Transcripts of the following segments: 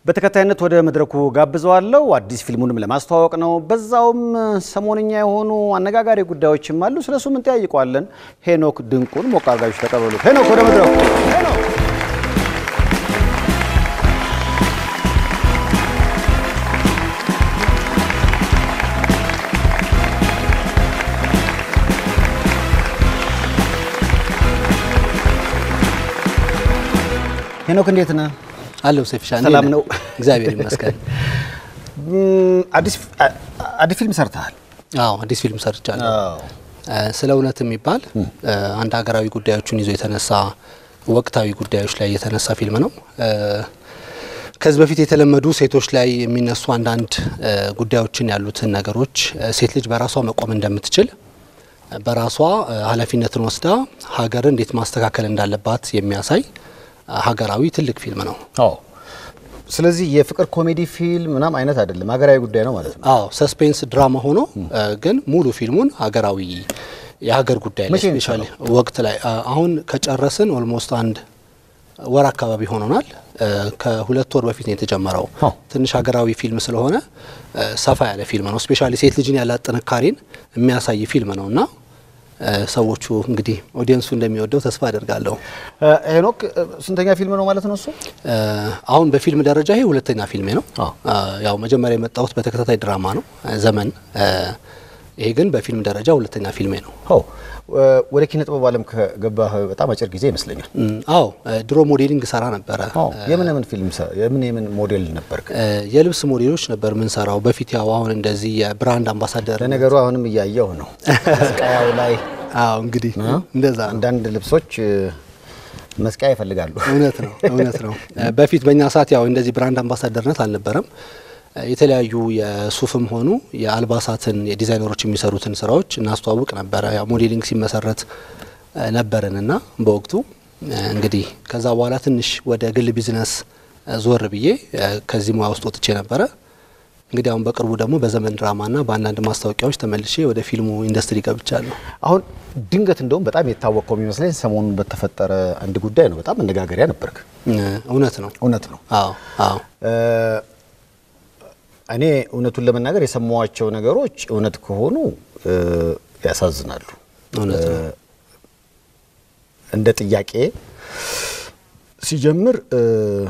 በተከታይነት ወደ መድረኩ ጋብዘዋለሁ። አዲስ ፊልሙንም ለማስተዋወቅ ነው። በዛውም ሰሞንኛ የሆኑ አነጋጋሪ ጉዳዮችም አሉ። ስለሱ ምን ጠያይቀዋለን። ሄኖክ ድንቁን ሞቅ አድርጋችሁ ተቀበሉ። ሄኖክ ወደ መድረኩ። ሄኖክ ሄኖክ እንዴት ነህ? አለው ሰፊሻ ሰላም ነው? እግዚአብሔር ይመስገን። አዲስ ፊልም ሰርተሃል። አዎ አዲስ ፊልም ሰርቻለሁ። ስለ እውነት የሚባል አንድ ሀገራዊ ጉዳዮችን ይዞ የተነሳ ወቅታዊ ጉዳዮች ላይ የተነሳ ፊልም ነው። ከዚህ በፊት የተለመዱ ሴቶች ላይ የሚነሱ አንዳንድ ጉዳዮችን ያሉትን ነገሮች ሴት ልጅ በራሷ መቆም እንደምትችል በራሷ ኃላፊነትን ወስዳ ሀገርን እንዴት ማስተካከል እንዳለባት የሚያሳይ ሀገራዊ ትልቅ ፊልም ነው። አዎ። ስለዚህ የፍቅር ኮሜዲ ፊልም ምናምን አይነት አይደለም፣ ሀገራዊ ጉዳይ ነው ማለት ነው። አዎ ሰስፔንስ ድራማ ሆኖ ግን ሙሉ ፊልሙን ሀገራዊ የሀገር ጉዳይ ላይ መቼ ነው ስፔሻሊ ወቅት ላይ አሁን ከጨረስን ኦልሞስት አንድ ወር አካባቢ ሆኖናል። ከሁለት ወር በፊት ነው የተጀመረው። አዎ። ትንሽ ሀገራዊ ፊልም ስለሆነ ሰፋ ያለ ፊልም ነው። ስፔሻሊ ሴት ልጅን ያላት ጥንካሬን የሚያሳይ ፊልም ነው እና ሰዎቹ እንግዲህ ኦዲየንሱ እንደሚወደው ተስፋ አደርጋለሁ። ሄኖክ ስንተኛ ፊልም ነው ማለት ነው እሱ? አሁን በፊልም ደረጃ ይሄ ሁለተኛ ፊልሜ ነው። አዎ። ያው መጀመሪያ የመጣሁት በተከታታይ ድራማ ነው ዘመን። ይሄ ግን በፊልም ደረጃ ሁለተኛ ፊልሜ ነው። አዎ። ወደ ኪነ ጥበብ ዓለም ከገባህ በጣም አጭር ጊዜ ይመስለኛል። እም፣ አዎ ድሮ ሞዴሊንግ ሰራ ነበረ። አዎ። የምን የምን ፊልም ሰ- የምን የምን ሞዴል ነበርክ? የልብስ ሞዴሎች ነበር ምንሰራው በፊት። ያው አሁን እንደዚህ የብራንድ አምባሳደር ለነገሩ አሁንም እያየሁ ነው መስቀያው ላይ አዎ እንግዲህ እንደዛ ነው። አንዳንድ ልብሶች እ፣ መስቀያ ይፈልጋሉ። እውነት ነው እውነት ነው። በፊት በእኛ ሰዓት ያው እንደዚህ ብራንድ አምባሳደርነት አልነበረም። የተለያዩ የሱፍም ሆኑ የአልባሳትን የዲዛይነሮች የሚሰሩትን ስራዎች እናስተዋውቅ ነበረ። ያው ሞዴሊንግ ሲመሰረት ነበርንና በወቅቱ እንግዲህ ከዛ በኋላ ትንሽ ወደ ግል ቢዝነስ ዞር ብዬ ከዚህ ሙያ ውስጥ ወጥቼ ነበረ። እንግዲህ አሁን በቅርቡ ደግሞ በዘመን ድራማና በአንዳንድ ማስታወቂያዎች ተመልሼ ወደ ፊልሙ ኢንዱስትሪ ገብቻለሁ። አሁን ድንገት እንደውም በጣም የታወቀው የሚመስለኝ ሰሞኑን በተፈጠረ አንድ ጉዳይ ነው። በጣም መነጋገሪያ ነበርክ። እውነት ነው። እውነት ነው። አዎ አዎ እ፣ እኔ እውነቱን ለመናገር የሰማዋቸው ነገሮች እውነት ከሆኑ እ፣ ያሳዝናሉ። እውነት ነው። እንደ ጥያቄ ሲጀምር እ፣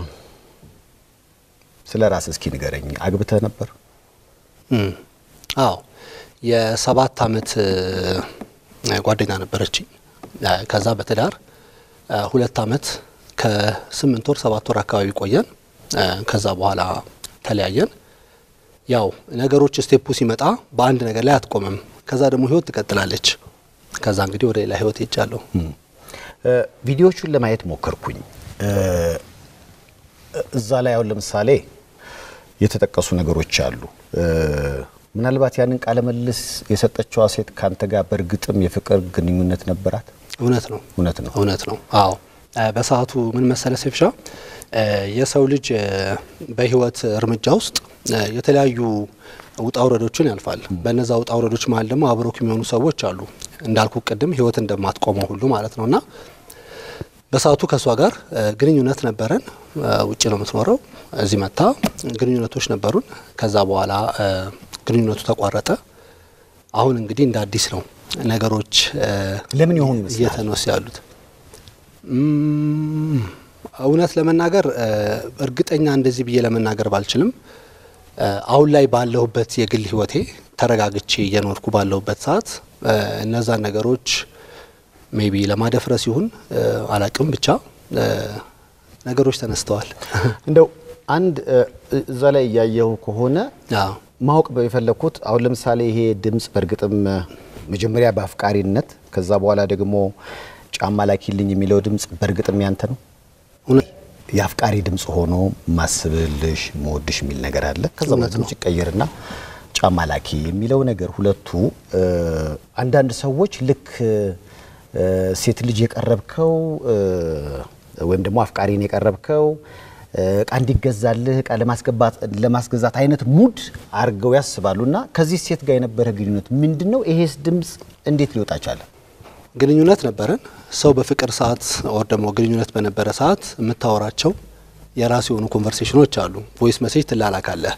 ስለ ራስ እስኪ ንገረኝ። አግብተህ ነበር? እም፣ አዎ የሰባት አመት እ፣ ጓደኛ ነበረችኝ። እ፣ ከዛ በትዳር እ፣ ሁለት አመት ከስምንት ወር ሰባት ወር አካባቢ ቆየን። እ፣ ከዛ በኋላ ተለያየን። ያው ነገሮች ስቴፑ ሲመጣ በአንድ ነገር ላይ አትቆምም። ከዛ ደግሞ ህይወት ትቀጥላለች። ከዛ እንግዲህ ወደ ሌላ ህይወት ሄጃለሁ። እ፣ ቪዲዮቹን ለማየት ሞከርኩኝ። እ፣ እዛ ላይ አሁን ለምሳሌ የተጠቀሱ ነገሮች አሉ። እ፣ ምናልባት ያንን ቃለ መልስ የሰጠችዋ ሴት ካንተ ጋር በእርግጥም የፍቅር ግንኙነት ነበራት? እውነት ነው እውነት ነው። እውነት ነው። አዎ እ፣ በሰዓቱ ምን መሰለ ሴፍሻ እ፣ የሰው ልጅ እ፣ በህይወት እርምጃ ውስጥ እ፣ የተለያዩ ውጣ ውረዶችን ያልፋል። በነዛ ውጣ ውረዶች መሀል ደግሞ አብሮክ የሚሆኑ ሰዎች አሉ። እንዳልኩ ቅድም ህይወት እንደማትቆመው ሁሉ ማለት ነው እና በሰዓቱ ከእሷ ጋር እ፣ ግንኙነት ነበረን። እ፣ ውጭ ነው የምትኖረው። እዚህ መታ ግንኙነቶች ነበሩን። ከዛ በኋላ እ፣ ግንኙነቱ ተቋረጠ። አሁን እንግዲህ እንደ አዲስ ነው ነገሮች እ፣ ለምን ይሆን ይመስላል? እየተነሱ ያሉት እም፣ እውነት ለመናገር እ፣ እርግጠኛ እንደዚህ ብዬ ለመናገር ባልችልም እ፣ አሁን ላይ ባለሁበት የግል ህይወቴ ተረጋግቼ እየኖርኩ ባለሁበት ሰዓት እ፣ እነዛን ነገሮች ሜቢ ለማደፍረስ ይሁን እ፣ አላቅም ብቻ እ፣ ነገሮች ተነስተዋል። እንደው አንድ እ፣ እዛ ላይ እያየሁ ከሆነ አዎ ማወቅ የፈለግኩት አሁን ለምሳሌ ይሄ ድምፅ በእርግጥም እ፣ መጀመሪያ በአፍቃሪነት ከዛ በኋላ ደግሞ ጫማ ላኪልኝ የሚለው ድምፅ በእርግጥም ያንተ ነው? እውነት የአፍቃሪ ድምፅ ሆኖ ማስብልሽ መወድሽ የሚል ነገር አለ። ከዛ እውነት ድምፅ ይቀየርና ጫማ ላኪ የሚለው ነገር ሁለቱ እ፣ አንዳንድ ሰዎች ልክ እ፣ ሴት ልጅ የቀረብከው እ፣ ወይም ደግሞ አፍቃሪን የቀረብከው እ፣ እቃ እንዲገዛልህ እቃ ለማስገባት ለማስገዛት አይነት ሙድ አድርገው ያስባሉ። እና ከዚህ ሴት ጋር የነበረ ግንኙነት ምንድን ነው? ይሄስ ድምፅ እንዴት ሊወጣ ቻለ? ግንኙነት ነበረን። ሰው በፍቅር ሰዓት ወር ደግሞ ግንኙነት በነበረ ሰዓት የምታወራቸው የራሱ የሆኑ ኮንቨርሴሽኖች አሉ። ቮይስ መሴጅ ትላላካለህ።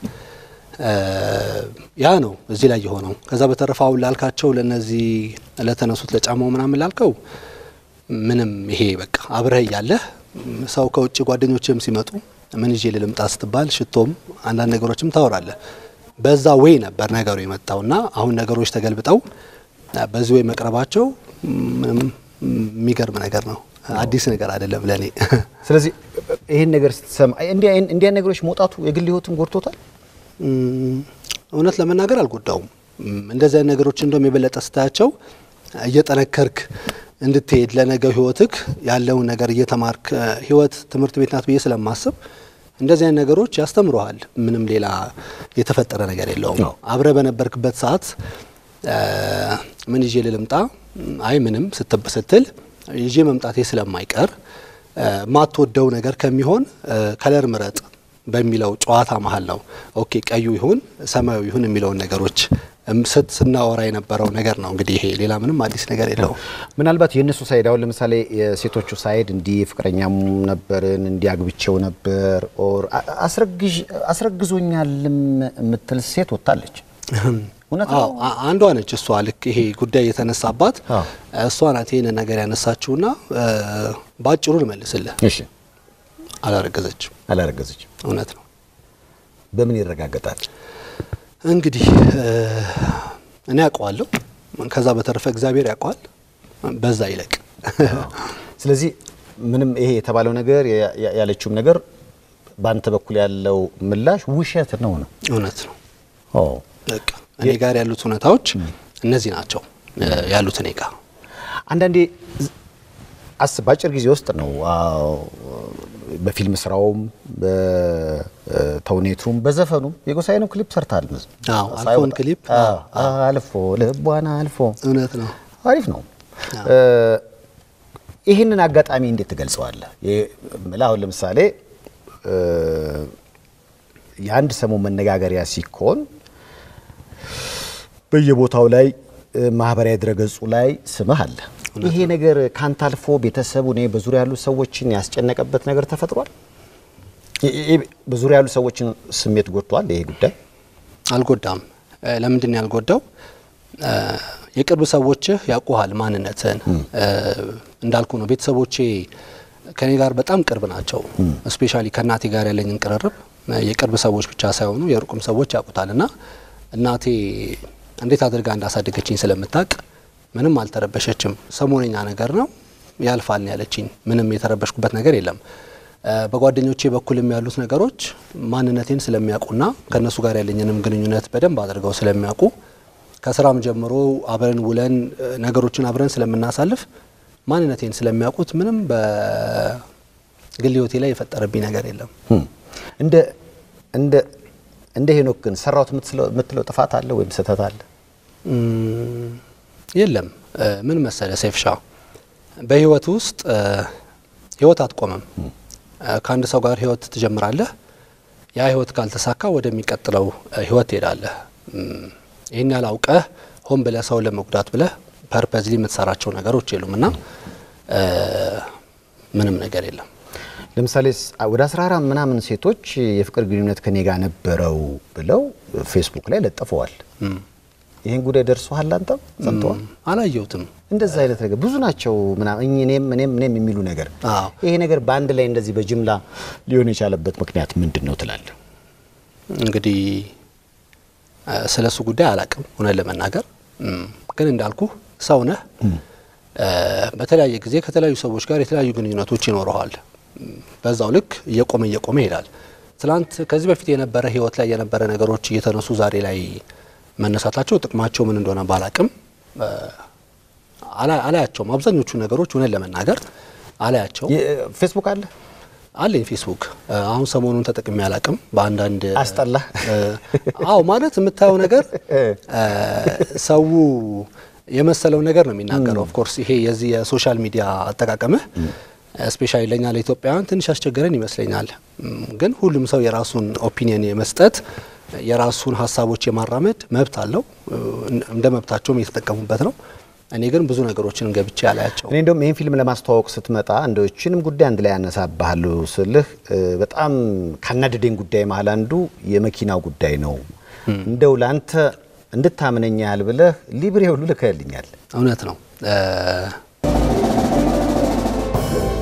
ያ ነው እዚህ ላይ የሆነው። ከዛ በተረፈ አሁን ላልካቸው ለነዚህ ለተነሱት ለጫማው ምናምን ላልከው ምንም ይሄ በቃ አብረህ እያለህ ሰው ከውጭ ጓደኞችም ሲመጡ ምን ይዤ ልምጣ ስትባል ሽቶም አንዳንድ ነገሮችም ታወራለህ። በዛ ወይ ነበር ነገሩ የመጣውና አሁን ነገሮች ተገልብጠው በዚህ ወይ መቅረባቸው ምንም የሚገርም ነገር ነው። አዲስ ነገር አይደለም ለእኔ። ስለዚህ ይህን ነገር ስትሰማ እንዲያ ነገሮች መውጣቱ የግል ህይወትም ጎድቶታል። እውነት ለመናገር አልጎዳውም። እንደዚህ አይነት ነገሮች እንደውም የበለጠ ስታያቸው እየጠነከርክ እንድትሄድ ለነገው ህይወትክ ያለውን ነገር እየተማርክ ህይወት ትምህርት ቤት ናት ብዬ ስለማስብ እንደዚህ አይነት ነገሮች ያስተምረሃል። ምንም ሌላ የተፈጠረ ነገር የለውም። አብረ በነበርክበት ሰዓት ምን ይዤ ልምጣ፣ አይ ምንም ስትል ይዤ መምጣቴ ስለማይቀር ማትወደው ነገር ከሚሆን ከለር ምረጥ በሚለው ጨዋታ መሀል ነው ኦኬ ቀዩ ይሁን ሰማያዊ ይሁን የሚለውን ነገሮች ስት ስናወራ የነበረው ነገር ነው። እንግዲህ ይሄ ሌላ ምንም አዲስ ነገር የለውም። ምናልባት የእነሱ ሳይድ አሁን ለምሳሌ የሴቶቹ ሳይድ እንዲህ ፍቅረኛም ነበርን እንዲህ አግብቼው ነበር ኦር አስረግዞኛልም የምትል ሴት ወጥታለች። እውነት ነው። አንዷ ነች እሷ። ልክ ይሄ ጉዳይ የተነሳባት እሷ ናት ይህንን ነገር ያነሳችውና በአጭሩ ልመልስልህ፣ እሺ፣ አላረገዘችም። አላረገዘችም። እውነት ነው። በምን ይረጋገጣል? እንግዲህ እኔ ያውቀዋለሁ። ከዛ በተረፈ እግዚአብሔር ያውቀዋል። በዛ ይለቅ። ስለዚህ ምንም ይሄ የተባለው ነገር ያለችውም ነገር በአንተ በኩል ያለው ምላሽ ውሸት ነው ነው? እውነት ነው። ኦ በቃ እኔ ጋር ያሉት እውነታዎች እነዚህ ናቸው ያሉት እኔ ጋር። አንዳንዴ አስብ፣ በአጭር ጊዜ ውስጥ ነው በፊልም ስራውም በተውኔቱም በዘፈኑም የጎሳዬ ነው ክሊፕ ሰርታል። አዎ አልፎን ክሊፕ አልፎ ልቧን አልፎ እውነት ነው። አሪፍ ነው። ይህንን አጋጣሚ እንዴት ትገልጸዋለህ? ምላ አሁን ለምሳሌ የአንድ ሰሞን መነጋገሪያ ሲኮን በየቦታው ላይ ማህበራዊ ድረገጹ ላይ ስምህ አለ። ይሄ ነገር ካንተ አልፎ ቤተሰቡ እኔ በዙሪያ ያሉ ሰዎችን ያስጨነቀበት ነገር ተፈጥሯል። በዙሪያ ያሉ ሰዎችን ስሜት ጎድቷል ይሄ ጉዳይ? አልጎዳም። ለምንድን ነው ያልጎዳው? የቅርብ ሰዎችህ ያውቁሃል ማንነትን። እንዳልኩ ነው ቤተሰቦቼ ከኔ ጋር በጣም ቅርብ ናቸው። እስፔሻሊ ከእናቴ ጋር ያለኝን ቅርርብ የቅርብ ሰዎች ብቻ ሳይሆኑ የሩቁም ሰዎች ያውቁታል እና እናቴ እንዴት አድርጋ እንዳሳደገችኝ ስለምታውቅ ምንም አልተረበሸችም። ሰሞነኛ ነገር ነው ያልፋል ነው ያለችኝ። ምንም የተረበሽኩበት ነገር የለም። በጓደኞቼ በኩልም ያሉት ነገሮች ማንነቴን ስለሚያውቁና ከእነሱ ጋር ያለኝንም ግንኙነት በደንብ አድርገው ስለሚያውቁ ከስራም ጀምሮ አብረን ውለን ነገሮችን አብረን ስለምናሳልፍ ማንነቴን ስለሚያውቁት ምንም በግል ሕይወቴ ላይ የፈጠረብኝ ነገር የለም። እንደ እንደ እንደ ሄኖክ ግን ሰራሁት የምትለው ጥፋት አለ ወይም ስህተት አለ? የለም። ምን መሰለ ሴፍሻ፣ በህይወት ውስጥ ህይወት አትቆምም። ከአንድ ሰው ጋር ህይወት ትጀምራለህ። ያ ህይወት ካልተሳካ ወደሚቀጥለው ህይወት ትሄዳለህ። ይህን ያህል አውቀህ ሆን ብለህ ሰው ለመጉዳት ብለህ ፐርፐዝሊ የምትሰራቸው ነገሮች የሉም እና ምንም ነገር የለም። ለምሳሌ ወደ 14 ምናምን ሴቶች የፍቅር ግንኙነት ከኔ ጋር ነበረው ብለው ፌስቡክ ላይ ለጥፈዋል። ይህን ጉዳይ ደርሶሃል? አንተም ሰምተዋል? አላየሁትም። እንደዛ አይነት ነገር ብዙ ናቸው ምናምን እኔም እኔም እኔም የሚሉ ነገር ይሄ ነገር በአንድ ላይ እንደዚህ በጅምላ ሊሆን የቻለበት ምክንያት ምንድን ነው ትላለህ? እንግዲህ ስለ እሱ ጉዳይ አላቅም እውነት ለመናገር ግን እንዳልኩ ሰው ነህ። በተለያየ ጊዜ ከተለያዩ ሰዎች ጋር የተለያዩ ግንኙነቶች ይኖረዋል። በዛው ልክ እየቆመ እየቆመ ይሄዳል። ትላንት ከዚህ በፊት የነበረ ህይወት ላይ የነበረ ነገሮች እየተነሱ ዛሬ ላይ መነሳታቸው ጥቅማቸው ምን እንደሆነ ባላቅም አላያቸውም። አብዛኞቹ ነገሮች እውነት ለመናገር አላያቸው። ፌስቡክ አለ አለኝ ፌስቡክ አሁን ሰሞኑን ተጠቅሜ አላቅም። በአንዳንድ አስጠላ። አዎ ማለት የምታየው ነገር ሰው የመሰለው ነገር ነው የሚናገረው። ኦፍኮርስ ይሄ የዚህ የሶሻል ሚዲያ አጠቃቀምህ ስፔሻሊ ለኛ ለኢትዮጵያውያን ትንሽ ያስቸገረን ይመስለኛል። ግን ሁሉም ሰው የራሱን ኦፒኒየን የመስጠት የራሱን ሀሳቦች የማራመድ መብት አለው። እንደ መብታቸውም እየተጠቀሙበት ነው። እኔ ግን ብዙ ነገሮችን ገብቼ ያላያቸው እኔ እንደውም ይህን ፊልም ለማስተዋወቅ ስትመጣ እንደው ይህችንም ጉዳይ አንድ ላይ ያነሳብሃለሁ ስልህ በጣም ካናደደኝ ጉዳይ መሀል አንዱ የመኪናው ጉዳይ ነው። እንደው ለአንተ እንድታምነኝ ያህል ብለህ ሊብሬ ሁሉ ልከህልኛል። እውነት ነው።